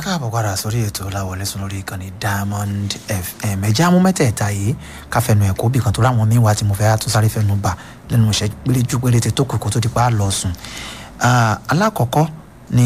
káàbọ̀ padà sórí ètò láwọlé sùn lórí ìkànnì diamond fm ẹ̀jẹ̀ amú mẹ́tẹ̀ẹ̀ta yìí káfẹ́nu ẹ̀kọ́ bí kan tó ráwọn míín wá tí mo fẹ́ tún sáré fẹ́nu bà lẹ́nu iṣẹ́ péréjú péréte tó kù kó tó di pa á lọ sùn. alákọ̀ọ́kọ́ ni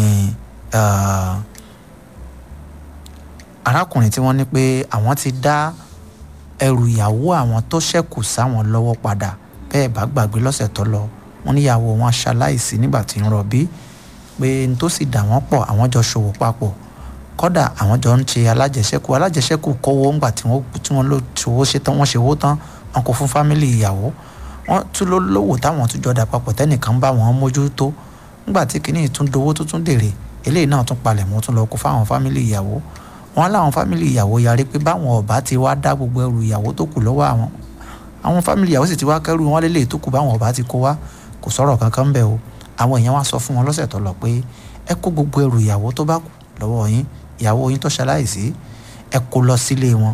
arákùnrin tí wọ́n ní pé àwọn ti dá ẹrù ìyàwó àwọn tó ṣẹ́kù sáwọn lọ́wọ́ padà bẹ́ẹ̀ bá gbàgbé lọ́sẹ̀ tó lọ wọ́n níyàwó wọn ṣaláìsí nígbà tí ń rọbí pé n tó sì dà wọ́n pọ̀ àwọn jọ ṣòwò papọ̀ kọ́dà àwọn jọ ń ṣe alájẹsẹ́kù alájẹsẹ́kù kówó ńgbà tí wọ́n tí wọ́n ló ṣòwò ṣe tán wọ́n ṣe owó tán wọn kò fún fámìlì ìyàwó wọ́n tún ló lówó táwọn tún jọ dà papọ̀ tẹ́nìkan bá wọn mójútó ńgbà tí kìíní tún dowó tó tún dèrè eléyìí náà tún palẹ̀ mọ́ tún lọ kó fáwọn fámìlì ìyàwó wọn láwọn fámìlì ìyàwó yarí pé báwọn ọba ti wá dá gbogbo ẹrù ìyàwó tó kù lọ́wọ́ àwọn àwọn fámìlì ìyàwó sì ti wá kẹrù wọn lélẹ̀ tó kù báwọn ọba ti kó wá kò sọ̀rọ̀ kankan bẹ́ẹ̀ o àwọn èèyàn wá sọ fún wọn lọ́sẹ̀ tó lọ pé ẹ kó gbogbo ẹrù ìyàwó tó bá kù lọ́wọ́ yín ìyàwó yín tó ṣaláìsí ẹ kó lọ sílé wọn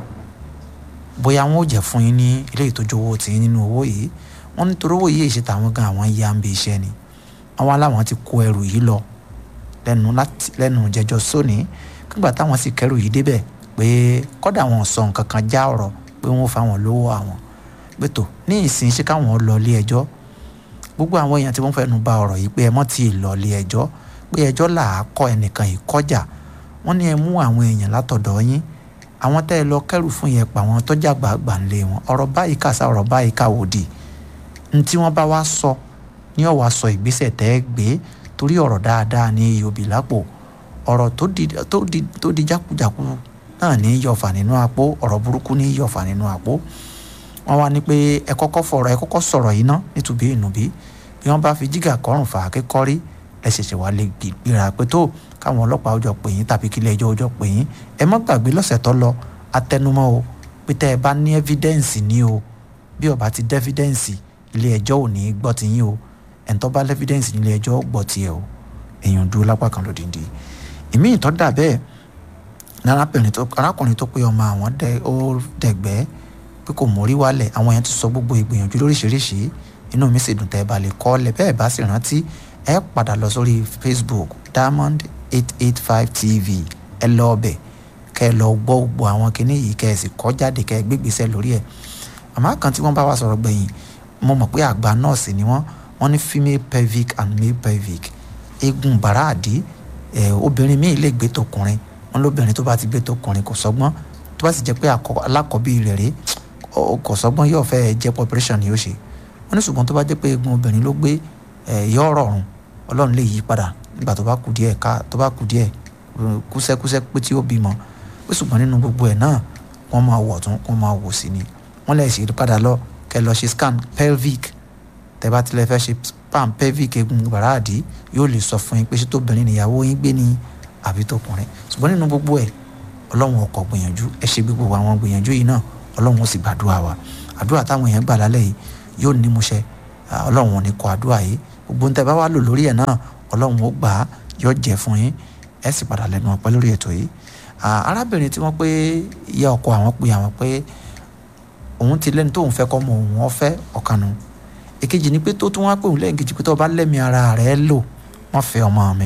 bóyá wọn ò jẹ́ fún yín ní ilé ìtọ́jú owó tì yín nínú owó yìí wọ́n nítorí owó yìí ṣe tàwọn gan àwọn ya ń bi iṣẹ́ ni àwọn aláwọn ti kó ẹrù yìí lọ lẹ́nu láti lẹ́nu jẹjọ sóní nígbà táwọn sì kẹrù yìí débẹ̀ pé kọ́dà wọn sọ nǹkan kan já ọ̀rọ̀ pé wọ́n fáwọn lówó àwọn pé tó ní ìsìn ṣe káwọn lọ ilé ẹjọ́ gbogbo àwọn èèyàn tí wọ́n fẹ́nu bà ọ̀rọ̀ yìí pé ẹ mọ́ ti lọ ilé ẹjọ́ pé ẹjọ́ là á kọ́ ẹnìkan ìkọjà wọ́n ní ẹ mú àwọn èèyàn látọ̀dọ̀ yín àwọn tẹ́ ẹ lọ kẹ́rù fún yẹn pa àwọn tọ́jà gbàgbà ń lé wọn ọ̀rọ̀ báyìí kàṣà ọ̀rọ̀ báyìí kàwòdì ní tí wọ́n bá wá sọ ní ọ̀wá sọ ìgbésẹ̀ tẹ́ ẹ gbé torí ọ̀rọ̀ dáadáa ní yòbí lápò ọ̀rọ̀ tó di jákujàku náà ní yọ̀fà nínú àpò ọ̀rọ̀ burúkú ní yọ̀fà nínú àpò wọ́n wá ní pé ẹ kọ́kọ́ fọ̀rọ̀ ẹ kọ́kọ́ sọ̀rọ̀ yìí ná nítubí ìnùbí bí wọ́n bá fi jígà kọrùn fà á kékọ́rí ẹ ṣẹ̀ṣẹ̀ wá lè gbéra pé tó káwọn ọlọ́pàá ọjọ́ pè yín tàbí kílẹ̀ ẹjọ́ ọjọ́ pè yín ẹ má gbàgbé lọ́sẹ̀ tó lọ atẹnumọ́ o pé tẹ́ ẹ bá ní ẹ́fídẹ́ǹsì ní o bí ó bá ti dẹ́fídẹ́ǹsì ilé ẹjọ́ ò ní gbọ́ ti yín o ẹ̀ ń tó bá lẹ́fídẹ́ǹsì nílé ẹjọ́ gbọ́ tiẹ̀ o èèyàn dúró lápá kan lódìndí ìmí ìtọ́ dà bẹ́ẹ̀ arákùnrin tó pé ọmọ àwọn ó dẹ̀gbẹ́ pé kò mórí wálẹ̀ àwọn yẹn ti sọ gbogbo ìgbìyànjú lóríṣiríṣi inú mi sì dùn tẹ́ ẹ bá lè kọ́ lẹ̀ bẹ́ẹ̀ bá sì rántí ẹ padà lọ sórí facebook diamond eight eight five tv ẹ lọ ọbẹ̀ kẹ́ ẹ lọ gbọ́ gbogbo àwọn kinní yìí kẹ́ ẹ sì kọ́ jáde kẹ́ ẹ gbégbèsè lórí ẹ̀ àmọ́ kan tí wọ́n bá wa sọ̀rọ̀ gbẹ̀yìn mo mọ̀ pé àgbà nọ́ọ̀sì ni wọ́n wọ́n ní female pelvic and male pelvic eegun bàrà àdí ẹ̀ obìnrin míì lè gbé tọkùnrin wọn lóbìnrin tó bá ti gbé tọkùnrin kò sọgbọ́n tó bá sì jẹ́ pé alákọ̀ọ́bí rẹ̀ rèé kò sọgbọ́n yóò fẹ́ jẹ́ population ni yóò ṣe wọ́n ní ṣùgbọ́n tó bá jẹ́ pé eegun obìnrin ló gbé yọ rọrùn ọlọ́run lè yí padà nígbà tó bá kù díẹ̀ ká tó bá kù díẹ̀ kúsẹ́kúsẹ́ pé tí ó bímọ pé ṣùgbọ́n nínú gbogbo ẹ̀ náà wọ́n máa wọ̀ tún wọ́n máa wò sí ni wọ́n lè ṣe padà lọ kẹ́ lọ ṣe scan pelvic tẹ́ bá tilẹ̀ fẹ́ ṣe scan pelvic eegun bàràdì yóò lè sọ fún yín pé ṣé tóbìnrin nìyàwó yín gbé ní àbí tókùnrin ṣùgbọ́n nínú gbogbo ẹ̀ ọlọ́run ọkọ̀ gbìyànjú ẹ ṣe gbogbo àwọn gbìyànjú yìí náà ọlọ́run ó sì gbàdúrà wa àdúrà táwọn èèyàn gbà lálẹ́ yìí yóò ní múṣẹ ọlọ́run ò ní kọ àdúrà yìí gbogbo ń tẹ́ bá wà lò lórí ẹ̀ náà ọlọ́run ó gbà á yóò jẹ́ fún yín ẹ sì padà lẹ́nu ọpẹ́ lórí ètò yìí arábìnrin tí wọ́n pé ìyá ọkọ àwọn pé àwọn pé òun ti lẹ́ni tóun fẹ́ kọ́ mọ òun ọ̀fẹ́ ọ̀kanu èkejì ni pé tó tún wá pé òun lẹ́yìn kejì pé tó bá lẹ́mi ara rẹ̀ lò wọ́n fẹ́ ọmọ mi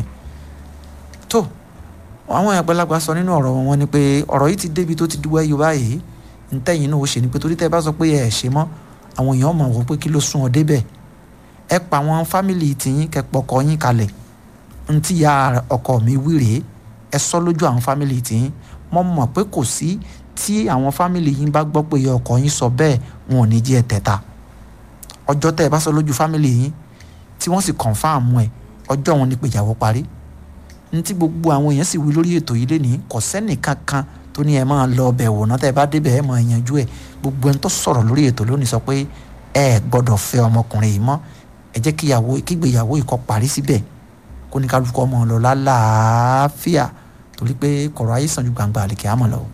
tó àwọn àgbàlagbà sọ nínú ọ̀rọ̀ wọn ni pé ọ̀rọ̀ yìí ti débi tó ti dúwẹ́ yóò báyìí ntẹ́yìn náà ó ṣe ni pé torí tẹ́ ẹ bá sọ pé ẹ ṣe mọ́ àwọn èèyàn mọ̀ wọ́n pé kí ló sún ọ débẹ̀ ẹ pa àwọn fámìlì tìyín kẹ́ pọkọ yín kalẹ̀ ntí ya ọkọ mi wí rèé ẹ sọ lójú àwọn fámìlì tìyín mo mọ̀ pé kò sí tí àwọn fámìlì yín bá gbọ́ pé ọkọ yín sọ bẹ́ẹ̀ wọn ò ní jí ẹ tẹ̀ta ọjọ́ tẹ́ ẹ bá sọ lójú fámìlì yín tí wọ́n sì kọ̀ǹfàmù ẹ ọjọ́ wọn ni pé ìyàwó parí ntí gbogbo àwọn èèyàn sì wí lórí ètò yìí lénìí kò sẹ́nìkan kan tó ní ẹ máa lọ ọbẹ̀ wò náà tẹ́ ẹ bá débẹ̀ ẹ máa yanjú ẹ̀ gbogbo ẹni tó sọ̀rọ̀ lórí ètò lónìí sọ pé ẹ gbọ́dọ̀ fẹ́ ọmọkùnrin yìí mọ́ ẹ jẹ́ kíyàwó kígbéyàwó yìí kó parí síbẹ̀ kó ní kálukú ọmọ lọ lálàáfíà torí pé kọ̀rọ̀ ayé sàn ju gbangba àlèkè àmọ̀ lọ.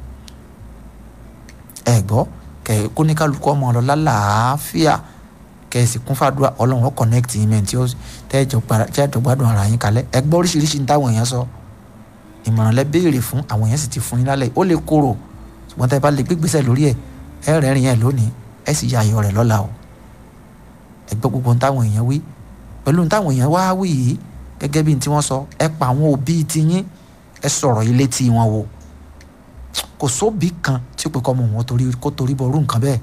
ẹ gbọ́ kẹ kó ní kálukú ọmọ lọ lálàáfíà kẹ ẹ sì kún fàdúrà ọlọ́run ó connect yín mẹ́rin tí ó tẹ́ ẹ jọ gbádùn ara yín kalẹ̀ ẹ gbọ́ oríṣiríṣi ní táwọn èèyàn sọ ìmọ̀ràn lẹ béèrè fún àwọn èèyàn sì ti fún yín lálẹ́ ó lè korò ṣùgbọ́n tẹ́ ẹ bá lè gbégbèsè lórí ẹ̀ ẹ rẹ́rìn ẹ̀ lónìí ẹ sì ya ayọ̀ rẹ̀ lọ́la o ẹ gbọ́ gbogbo táwọn èèyàn wí pẹ̀lú táwọn èèyàn wá wí yìí gẹ́gẹ́ bí tí wọ́n sọ ẹ pa àwọn òbí tiyín ẹ sọ̀rọ̀ ilé tí wọn wò kò sóbì kan tí ó pe kọ́ ọmọ wọn torí kó torí bọ̀ rú nǹkan bẹ́ẹ̀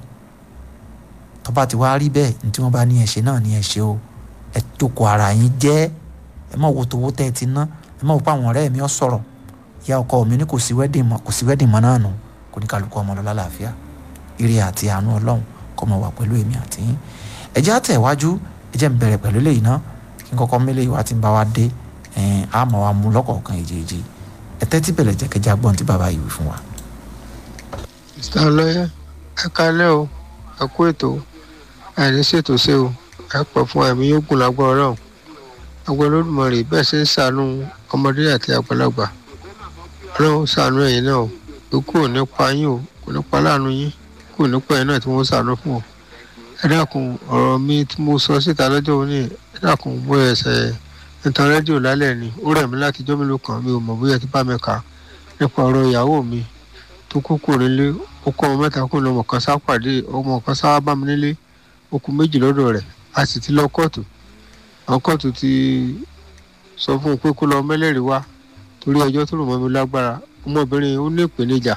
tó bá ti wá rí bẹ́ẹ̀ ní tí wọ́n bá ní ẹ ṣe náà ní ẹ ṣe o ẹ jókòó ara yín jẹ́ ẹ má wo tówó tẹ́ ẹ ti ná ẹ má wo pé àwọn ọ̀rẹ́ mi ọ̀ sọ̀rọ̀ ìyá ọkọ mi ní kò sí wedding mọ́ kò sí wedding mọ́ náà nù kò ní kálukú ọmọ lọ lálàáfíà ire àti àánú ọlọ́run kó máa wà pẹ̀lú èmi àti yín ẹ jẹ́ àtẹ̀wájú ẹ jẹ́ n bẹ̀rẹ̀ pẹ̀lú eléyìí ná kí n kọ́kọ́ mélé ìwà tí ń bá wa dé ẹ̀ẹ́n á mọ̀ wa mú lọ́kọ̀ọ̀kan èjèèjì ẹ tẹ́tí bẹ̀rẹ̀ jẹ́ kẹjá gbọ́n tí bàbá yìí wí fún wa. mr ọlọ́yẹ ẹ kálẹ́ o ẹ kú ètò àìní ṣètò ṣe o ẹ pọ̀ fún ẹ̀mí yóò gùn lágbára ọlọ́run agbẹ́ olódùmarè bẹ́ẹ̀ ṣe ń ṣàánú ọmọdé àti àgbàlagbà ọlọ́run ṣàánú ẹ̀yin náà o ikú ò ní pa yín o kò ní pa láàánú yín kò ní pa ẹ̀yin náà tí wọ́n ṣàánú fún ọ ẹ dákun ọ̀rọ̀ mi tí mo sọ síta lọ́jọ́ òní ẹ dákun mo ẹsẹ̀ nítan rédíò lálẹ́ ni ó rẹ̀ mí láti jọ́ mélòó kan mi ò mọ̀ bóyá ti bá mi kà á nípa ọ̀rọ̀ ìyàwó mi tó kú kò nílé ó kọ́ ọmọ mẹ́ta kò ní ọmọ kan sá pàdé ọmọ kan sá bá mi nílé ó kú méjì lọ́dọ̀ rẹ̀ a sì ti lọ kóòtù àwọn kóòtù ti sọ fún un pé kó lọ mẹ́lẹ́rìí wá torí ẹjọ́ tó rò mọ́ mi lágbára ọmọbìnrin ó ní ìpèníjà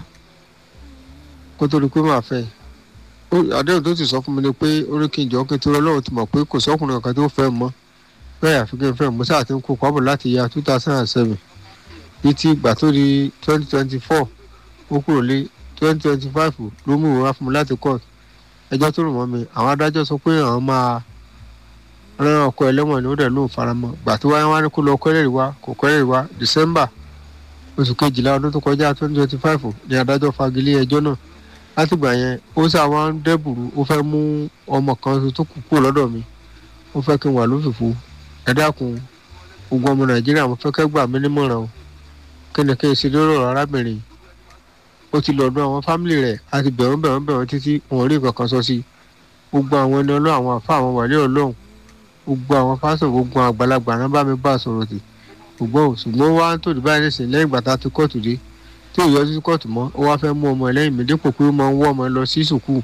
kó tó rí pé màá fẹ́ àdéhùn tó ti sọ fún mi ni pé ó ní kí n jọ kí n tó lọ́wọ́ ti mọ̀ pé kò sọ́kùnrin kankan tó fẹ́ mọ́ bẹ́ẹ̀ àfi kí n fẹ́ mo sáà ti ń kó pábọ̀ láti ya two thousand and seven bíi ti ìgbà tó di twenty twenty four ó kúrò lé twenty twenty five ló mú ìwé wá fún mi láti court ẹjọ́ tó rò mọ́ mi àwọn adájọ́ sọ pé àwọn máa rán ọkọ ẹlẹ́wọ̀n ni ó dẹ̀ lóun faramọ́ gbà tó wáyé wá ní kó lọ kọ́lẹ́rì wá kò kọ́lẹ́rì wá december oṣù kejìlá ọdún tó kọjá twenty twenty five ni adájọ́ fagilé ẹjọ́ náà látìgbà yẹn ó sà wá ń dẹ́bùrú ó fẹ́ mú ọmọ kan tó kù kúrò lọ́dọ̀ mi ó fẹ́ kí n wà lófìfo ẹ dákun gbogbo ọmọ nàìjíríà mo fẹ́ kẹ́ gbà mí nímọ̀ràn o kí ni kí n ṣe lórí ọ̀rọ̀ arábìnrin ó ti lọ́dún àwọn fámìlì rẹ̀ àti bẹ̀rún bẹ̀rún bẹ̀rún títí wọn rí nǹkan kan sọ sí gbogbo àwọn ẹni ọlọ́run àwọn àfa àwọn wàlẹ́ ọlọ́run gbogbo àwọn pásọ̀ gbogbo àwọn àgbàlagbà náà bá mi bá a sọ̀rọ̀ tì ṣùgbọ́n ṣùgbọ́n wá ń tòdì báyìí nísìnyí lẹ́yìn ìgbà tá a ti kóòtù dé tí ò yọjú sí kóòtù mọ́ ó wá fẹ́ mú ọmọ ẹ̀ lẹ́yìn mi dípò pé ó máa ń wọ́ ọmọ ẹ lọ sí sùkúù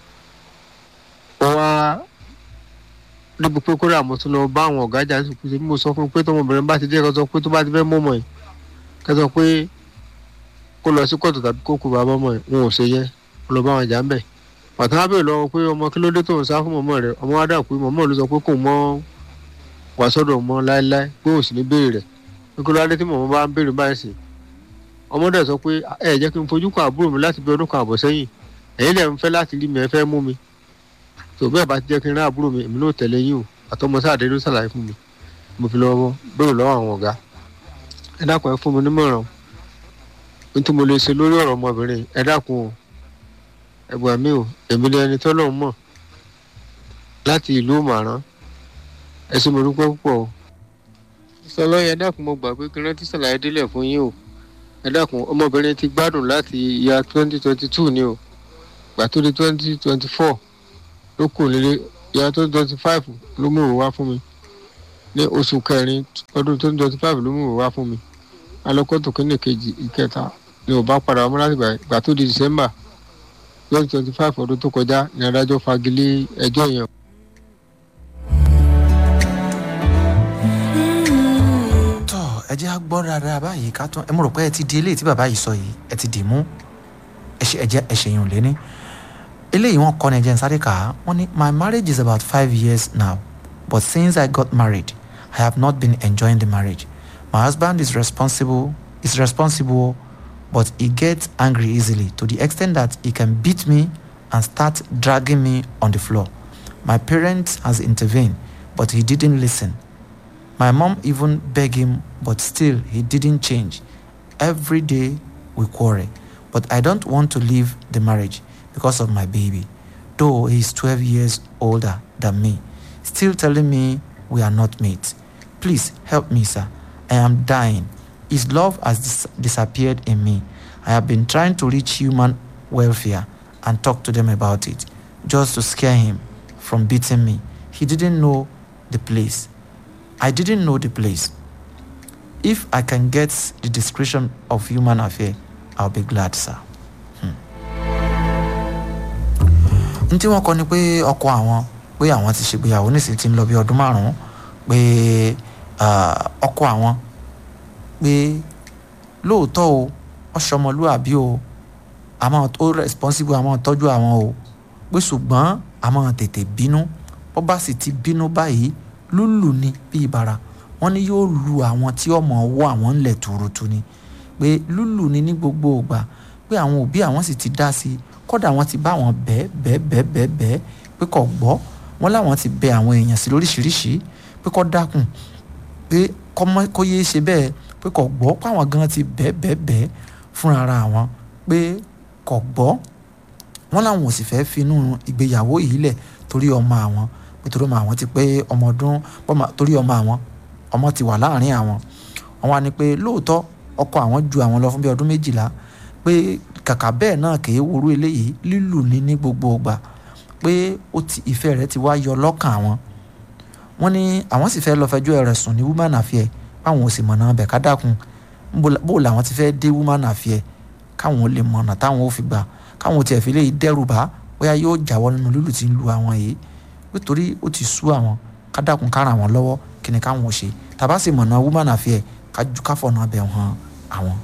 ó wá níbi pé kódà mo tún lọ bá àwọn ọ̀gá jà sùkúù tí mo sọ fún un pé tọmọbìnrin bá ti dé kẹsọ pé tó bá ti fẹ́ mú ọmọ ẹ̀ kẹsọ pé kó lọ sí kóòtù tàbí kó kú bàbá ọmọ ẹ̀ wọn ò ṣe yẹn ó lọ bá wọn jà ń bẹ̀ pàtó wá bèèrè lọ́wọ́ pé ọmọ kí ló dé tó ń sá fún mọ̀mọ́ rẹ̀ ọmọ wa dà pé mọ̀mọ́ ló sọ pé kò mọ́ wà sọ́dọ̀ mọ́ láéláé pé òsì ní béèrè rẹ̀ pé kí ló dé tí mọ̀mọ́ bá ń béèrè báyìí sí ọmọ dẹ̀ sọ pé ẹ jẹ́ kí n fojú kan àbúrò mi láti bí ọdún kan àbọ̀ sẹ́yìn ẹ̀yin dẹ̀ ń fẹ́ láti rí mi ẹ fẹ́ mú mi tó bẹ́ẹ̀ bá ti jẹ́ kí n rán àbúrò mi èmi náà tẹ̀lé yín o àtọmọ sáàdé ló ṣàlàyé fún mi mo fi lọ́wọ́ béèrè lọ́wọ́ àwọn ọ̀gá ẹ dákun ẹ fún mi nímọ̀ràn nítorí mo lè ṣe lórí ọ̀rọ̀ ọmọbìnrin ẹ dákun o ẹgbà mi ò èmi ni ẹni tọ́lọ̀ mọ̀ láti ìlú màrán ẹ ṣé mo dúpẹ́ púpọ̀ o. sọlọ́yẹ dákun mo gbà pé kí rántí ṣàlàyé délẹ̀ fún yín o ẹ dákun ọmọbìnrin ti gbádùn láti ìyá twenty twenty two ni o gbà tó di twenty twenty four ló kù nílé ìyá twenty twenty five ló mú òun wá fún mi ní oṣù kẹrin ọdún twenty twenty five ló mú òun wá fún mi alọ́kọ́tò kínní kejì ìkẹta ni ò bá padà wá láti gbà tó di december twenty twenty five ọdún tó kọjá ní adájọ́ fagilé ẹjọ́ yẹn. tọ́ ẹ jẹ́ á gbọ́ dáadáa báyìí ká tún ẹ mọ̀ rò pé ẹ ti di eléyìí tí bàbá yìí sọ yìí ẹ ti dì mú ẹ ṣe ẹ jẹ́ ẹ ṣèyàn lé ní. eléyìí wọ́n kọ́ ní ẹjẹ́ nsáré kà á wọ́n ní my marriage is about five years now but since I got married I have not been enjoying the marriage my husband is responsible is responsible but he gets angry easily to the extent that he can beat me and start dragging me on the floor. My parents has intervened, but he didn't listen. My mom even begged him, but still he didn't change. Every day we quarrel, but I don't want to leave the marriage because of my baby, though he's 12 years older than me, still telling me we are not mates. Please help me, sir. I am dying. His love has dis- disappeared in me. I have been trying to reach human welfare and talk to them about it, just to scare him from beating me. He didn't know the place. I didn't know the place. If I can get the description of human affair, I'll be glad, sir. n tí wọ́n kọ ni pé ọkọ àwọn pé àwọn ti ṣègbéyàwó nísìnyí ti ń lọ bí ọdún márùn-ún pé ọkọ àwọn pé lóòótọ́ o ọ̀ṣọ́mọlúàbí o àmọ́ ó responsible àmọ́ tọ́jú àwọn o pé ṣùgbọ́n àmọ́ tètè bínú bó bá sì ti bínú báyìí lúlù ni bí ìbára wọ́n ní yóò lu àwọn tí ọmọ ọwọ́ àwọn ńlẹ̀ tuurutu ni pé lúlù ni ní gbogbo ìgbà pé àwọn òbí àwọn sì ti dá sí i kódà wọ́n ti bá àwọn bẹ́ẹ̀ bẹ́ẹ̀ bẹ́ẹ̀ bẹ́ẹ̀ bẹ́ẹ̀ pé kò gbọ́ wọ́n láwọn ti bẹ àwọn èèyàn sí lóríṣìíríṣìí pé kó dákun pé kó yéé ṣe bẹ́ẹ̀ pé kò gbọ́ páwọn gan ti bẹ́ẹ̀ bẹ́ẹ̀ bẹ́ẹ̀ fúnra ara àwọn pé kò gbọ́ wọ́n láwọn ò sì fẹ́ finú ìgbéyàwó yìí lẹ̀ torí ọmọ àwọn pé torí ọmọ àwọn ti pé ọmọ ọdún torí ọmọ àwọn ọmọ ti wà láàrin àwọn àwọn ni pé lóòótọ́ ọkọ àwọn ju àwọn lọ fún bí ọdún méjìlá pé kàkà bẹ́ẹ̀ náà kì í worú eléyìí lílù ní ní gbogbo ìgbà pé ó ti ìfẹ́ rẹ̀ ti wá yọ lọ́kàn àwọn wọ́n ní àwọn sì fẹ́ lọ fẹjọ́ rẹ̀ sùn ní woman affair báwọn ò sì mọ̀nà bẹ̀ ká dákun bó làwọn ti fẹ́ dé woman affair káwọn ò lè mọ̀nà táwọn ò fi gbà káwọn ò tiẹ̀ fi lè dẹ́rù bá bóyá yóò jáwọ́ nínú lílù tí ń lu àwọn yìí nítorí ó ti sú àwọn ká dákun ká ràn wọ́n lọ́wọ́ kí ni káwọn ò ṣe tàbá sì mọ̀nà woman affair ká ju káfọ̀nà bẹ̀ hàn àwọn.